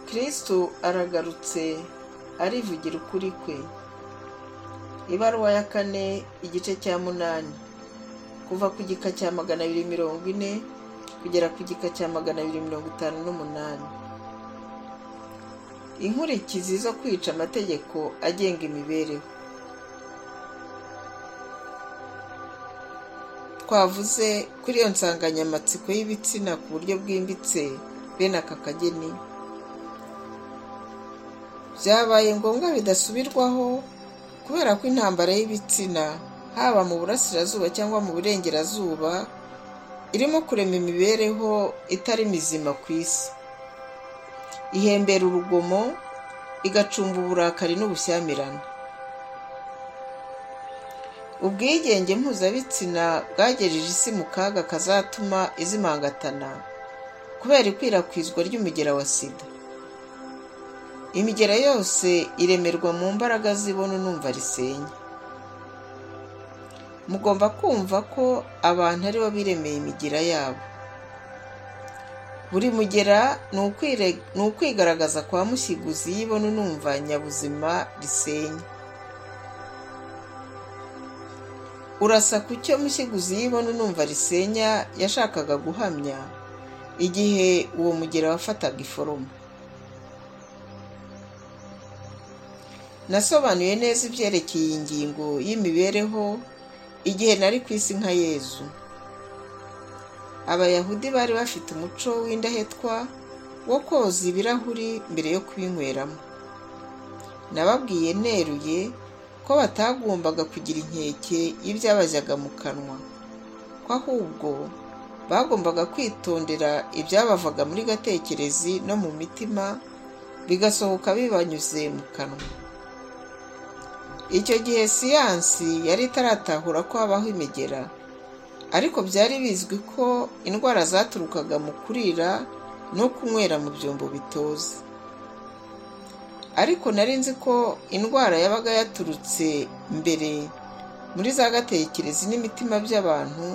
kristo aragarutse arivugira ukuri kwe ibaruwa ya kane igice cya munani kuva ku gika cya magana abiri mirongo ine kugera ku gika cya magana abiri mirongo itanu n'umunani inkurikizi zo kwica amategeko agenga imibereho twavuze kuri iyo nsanganyamatsiko y'ibitsina ku buryo bwimbitse bene aka kageni byabaye ngombwa bidasubirwaho kubera ko intambara y'ibitsina haba mu burasirazuba cyangwa mu burengerazuba irimo kurema imibereho itari mizima ku isi ihembera urugomo igacumba uburakari n'ubushyamirane ubwigenge mpuzabitsina bwagejeje isi mu kaga kazatuma izimangatana kubera ikwirakwizwa ry'umugera wa sida imigera yose iremerwa mu mbaraga zibona numva risenya mugomba kumva ko abantu ari bo biremeye imigira yabo buri mugera ni ukwigaragaza kwa mushyiguzi y'ibona numva nyabuzima risenya urasa ku cyo mushyiguzi y'ibona unumva risenya yashakaga guhamya igihe uwo mugera wafataga iforomo nasobanuye neza ibyerekeye iyi ngingo y'imibereho igihe nari ku isi nka yezu abayahudi bari bafite umuco w'indahetwa wo koza ibirahuri mbere yo kubinyweramo nababwiye neruye ko batagombaga kugira inkeke y'ibyabajyaga mu kanwa ko ahubwo bagombaga kwitondera ibyabavaga muri gatekerezi no mu mitima bigasohoka bibanyuze mu kanwa icyo gihe siyansi yari itaratahura ko habaho imigera ariko byari bizwi ko indwara zaturukaga mu kurira no kunywera mu byombo bitoze ariko nari nzi ko indwara yabaga yaturutse mbere muri za gatekerezi n'imitima by'abantu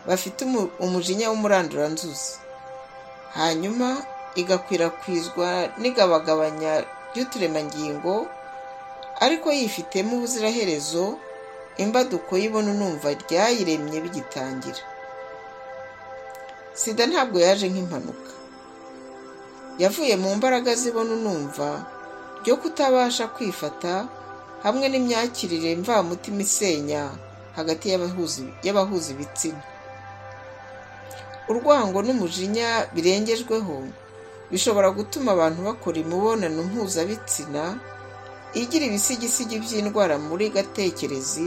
bafite umujinya w'umuranduranzuzi hanyuma igakwirakwizwa n'igabagabanya ry'uturemangingo ariko yifitemo ubuziraherezo imbaduko y'ibona unumva ryayiremye bigitangira sida ntabwo yaje nk'impanuka yavuye mu mbaraga zibona unumva ryo kutabasha kwifata hamwe n'imyakirire mvamutima isenya hagati y'abahuza ibitsina urwango n'umujinya birengejweho bishobora gutuma abantu bakora imibonano mpuzabitsina igira ibisigisigi by'indwara muri gatekerezi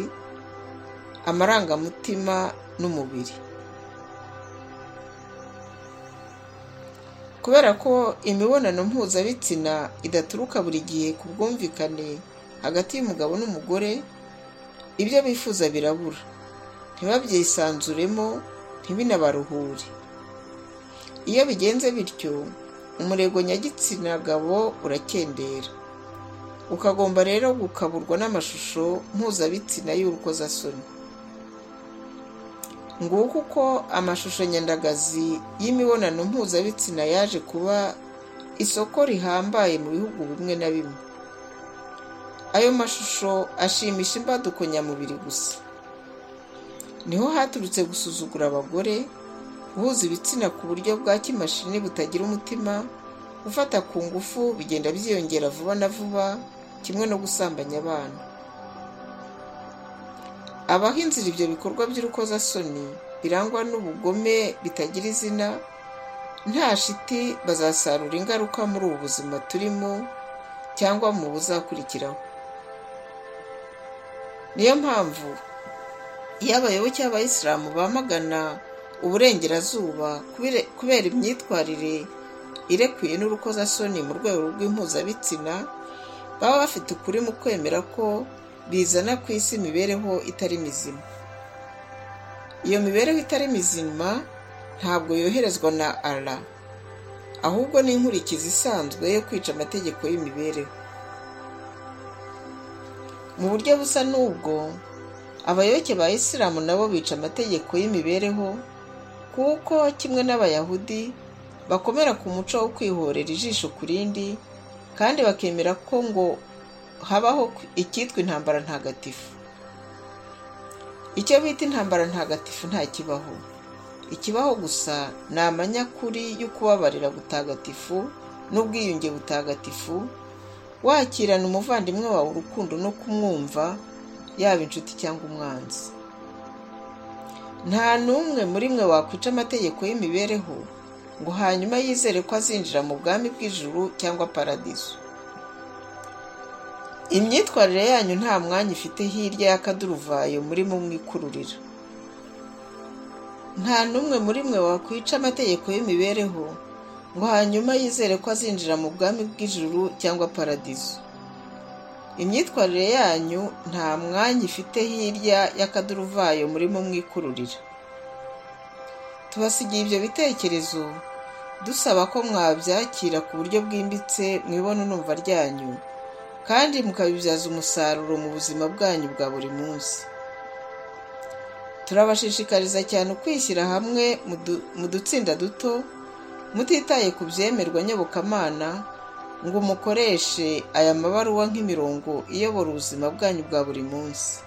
amarangamutima n'umubiri kubera ko imibonano mpuzabitsina idaturuka buri gihe ku bwumvikane hagati y'umugabo n'umugore ibyo bifuza birabura ntibabyisanzuremo ntibinabaruhure iyo bigenze bityo umurego nyagitsina gabo urakendera ukagomba rero gukaburwa n'amashusho mpuzabitsina y'urukozasoni nguko uko amashusho nyandagazi y'imibonano mpuzabitsina yaje kuba isoko rihambaye mu bihugu bimwe na bimwe ayo mashusho ashimisha imbaduko nyamubiri gusa niho haturutse gusuzugura abagore guhuza ibitsina ku buryo bwa kimashini butagira umutima gufata ku ngufu bigenda byiyongera vuba na vuba kimwe no gusambanya abana abaho inzira ibyo bikorwa by'urukozasoni birangwa n'ubugome bitagira izina nta shiti bazasarura ingaruka muri ubu buzima turimo cyangwa mu buzakurikiraho niyo mpamvu iyo abayoboke b'abayisilamu bamagana uburengerazuba kubera imyitwarire irekuye n'urukozasoni mu rwego rw'impuzabitsina baba bafite ukuri mu kwemera ko bizana ku isi imibereho itari mizima iyo mibereho itari mizima ntabwo yoherezwa na ara ahubwo ni inkurikizi isanzwe yo kwica amategeko y'imibereho mu buryo busa n'ubwo abayoboke ba isilamu nabo bica amategeko y'imibereho kuko kimwe n'abayahudi bakomera ku muco wo kwihorera ijisho ku rindi kandi bakemera ko ngo habaho icyitwa intambara ntagatifu icyo bita intambara ntagatifu ntakibaho ikibaho gusa ni amanyakuri yo kubabarira butagatifu n'ubwiyunge butagatifu wakirana umuvandimwe wawe urukundo no kumwumva yaba inshuti cyangwa umwanzi nta n'umwe muri mwe wakwica amategeko y'imibereho ngo hanyuma yizere ko azinjira mu bwami bw'ijuru cyangwa paradizo imyitwarire yanyu nta mwanya ifite hirya y'akaduruvayo muri mu mwikururira nta n'umwe muri mwe wakwica amategeko y'imibereho ngo hanyuma yizere ko azinjira mu bwami bw'ijuru cyangwa paradizo imyitwarire yanyu nta mwanya ifite hirya y'akaduruvayo muri mu mwikururira tubasigiye ibyo bitekerezo dusaba ko mwabyakira ku buryo bwimbitse mu ibonanumva ryanyu kandi mukabibyaza umusaruro mu buzima bwanyu bwa buri munsi turabashishikariza cyane ukwishyira hamwe mu dutsinda duto mutitaye ku byemerwa nyobokamana ngo mukoreshe aya mabaruwa nk'imirongo iyobora ubuzima bwanyu bwa buri munsi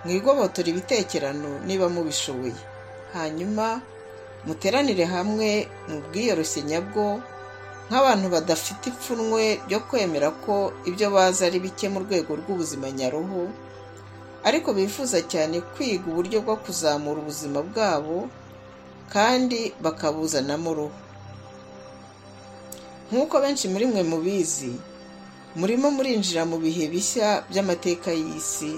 mwigobotore ibitekerano niba mubishoboye hanyuma muteranire hamwe mu bwiyoroshye nyabwo nk'abantu badafite ipfunwe ryo kwemera ko ibyo bazi ari bike mu rwego rw'ubuzima nyaruhu ariko bifuza cyane kwiga uburyo bwo kuzamura ubuzima bwabo kandi bakabuzanamo uruhu nk'uko benshi muri mwe mubizi murimo murinjira mu bihe bishya by'amateka y'isi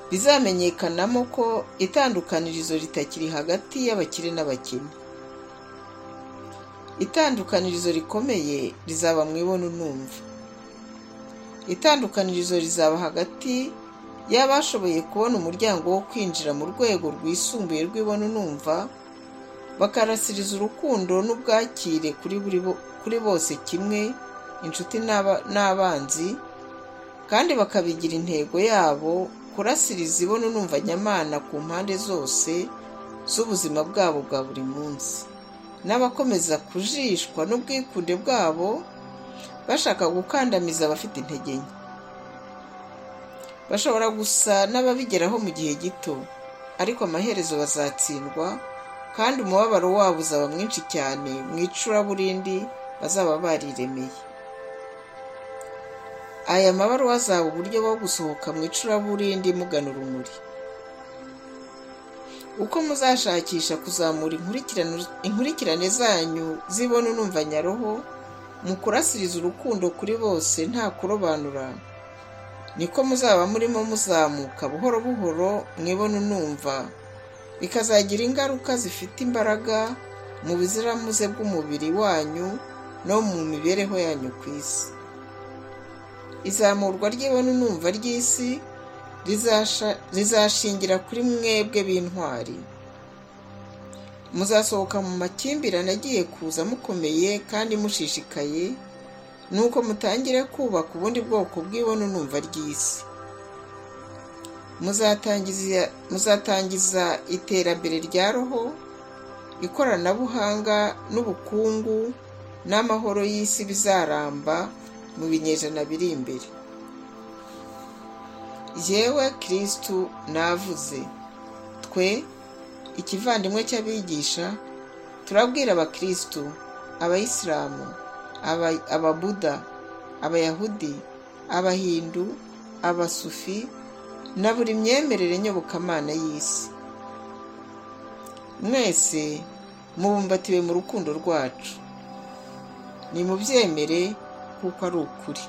bizamenyekanamo ko itandukanirizo ritakiri hagati y'abakire n'abakene itandukanirizo rikomeye rizaba mu ibona unumva itandukanirizo rizaba hagati y'abashoboye kubona umuryango wo kwinjira mu rwego rwisumbuye rw'ibona unumva bakarasiriza urukundo n'ubwakire kuri bose kimwe inshuti n'abanzi kandi bakabigira intego yabo kurasiriza ibona unumva nyamana ku mpande zose z'ubuzima bwabo bwa buri munsi n'abakomeza kujishwa n'ubwikunde bwabo bashaka gukandamiza abafite intege nke bashobora gusa n'ababigeraho mu gihe gito ariko amaherezo bazatsindwa kandi umubabaro wabo uzaba mwinshi cyane mu icuraburindi bazaba bariremeye aya mabaruwa azaba uburyo bwo gusohoka mu icuraburindi mugana urumuri uko muzashakisha kuzamura inkurikirane zanyu zibona unumva nyaroho mu kurasiriza urukundo kuri bose nta kurobanura niko muzaba murimo muzamuka buhoro buhoro mwibona unumva bikazagira ingaruka zifite imbaraga mu buziramuze bw'umubiri wanyu no mu mibereho yanyu ku isi izamurwa ry'ibona unumva ry'isi rizashingira kuri mwebwe b'intwari muzasohoka mu makimbirane agiye kuza mukomeye kandi mushishikaye nuko mutangire kubaka ubundi bwoko bw'ibona unumva ry'isi muzatangiza iterambere rya roho ikoranabuhanga n'ubukungu n'amahoro y'isi bizaramba mu binyejana biri imbere yewe kirisitu navuze twe ikivandimwe cy'abigisha turabwira abakirisitu abayisilamu ababuda abayahudi abahindu abasufi na buri myemerere nyobokamana y'isi mwese mubumbatiwe mu rukundo rwacu nimubyemere kuko ari ukuri